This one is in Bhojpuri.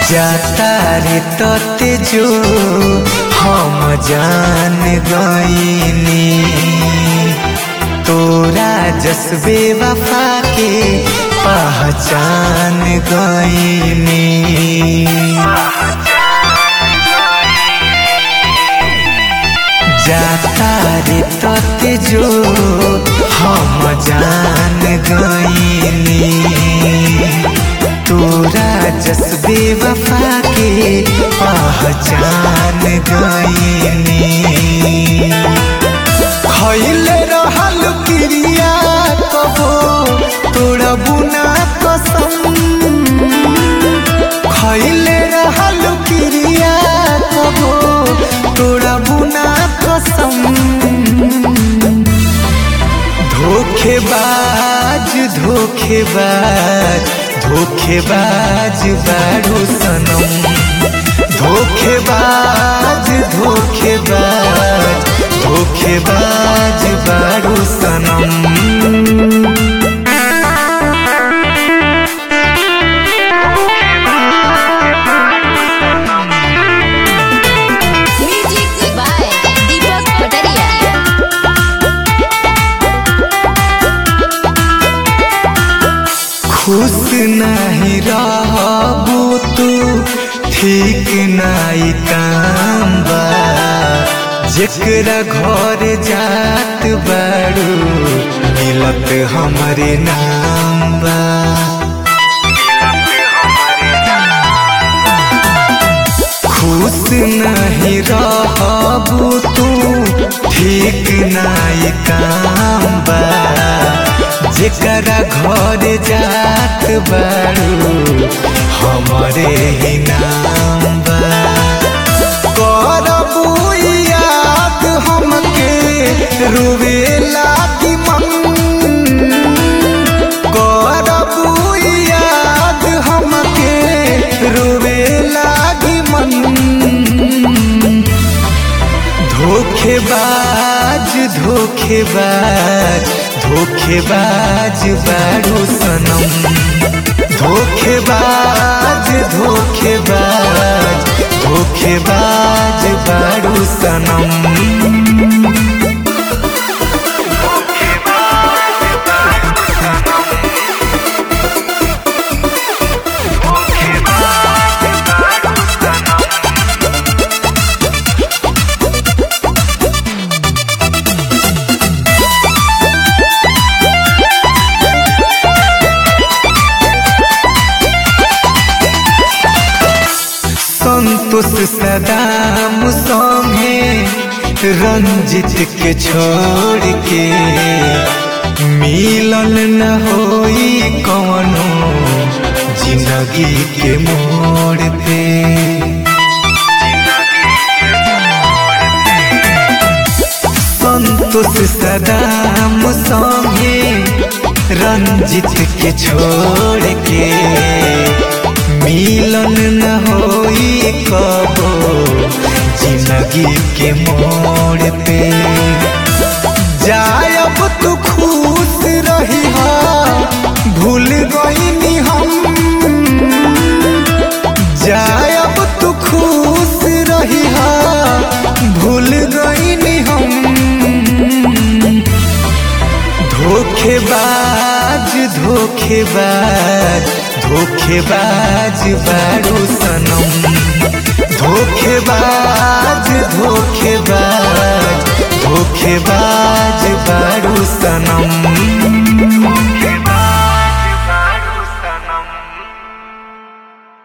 जाता रे तते जो हम जान गईनी तोरा जसबे वफा के पहचान गईनी जाता रे तते जो हम जान गईनी तोरा जसबे वफा के पहचान गईनी खैले रहल क्रिया कबो तोरा बुना कसम खैले रहल क्रिया कबो तोरा बुना कसम धोखेबाज धोखेबाज धोखेबाज बारू सनम धोखेबाज धोखेबाज धोखेबाज बारू सनम म्यूजिक बाय दीपक पटरिया खुश नहीं रहबू तू ठीक नहीं काम बा जेकरा घर जात बारू मिलत हमरे नाम बा खुश नहीं रहबू तू ठीक नहीं काम बा जेकरा घर जात बारू हमरे ही नाम बा करबू याद हमके रुवे लागी मन करबू याद हमके रुवे लागी मन धोखेबाज धोखेबाज धोखेबाज बारू सनम धोखेबाज धोखेबाज धोखेबाज बारू सनम संतोष सदाम संगे रंजित के छोड़ के मिलन न होई कवनो जिंदगी के मोड़ पे संतोष सदाम संगे रंजित के छोड़ के मिलन न होई कबो जिंदगी के मोड़ पे जायब तू खुश रही हा भूल गईनी हम जायब तू खुश रही हा भूल गईनी हम धोखेबाज धोखेबाज धोखेबाज बारू सनम धोखेबाज धोखेबाज धोखेबाज बारू सनम